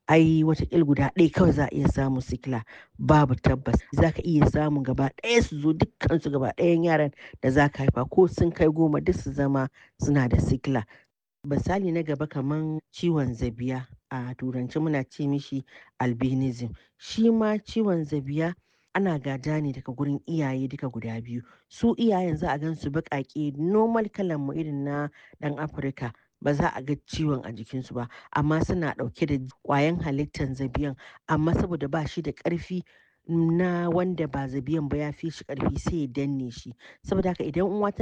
ai watakila guda ɗaya kawai za a iya samun sikila babu tabbas za ka iya samun gaba ɗaya su zo dukkansu gaba ɗayan yaran da za ka haifa ko sun kai goma duk su zama suna da sikila misali na gaba kaman ciwon zabiya a turanci muna ce mishi albinism shi ma ciwon zabiya ana gada ne daga gurin iyaye duka guda biyu su iyayen za a gan su baƙaƙe normal kalan mu irin na ɗan afirka ba za a ga ciwon a jikinsu ba amma suna ɗauke da ƙwayan halittar zabiyan amma saboda ba shi da ƙarfi na wanda ba zabiyan ba ya fi shi ƙarfi sai ya danne shi saboda haka idan uwa tana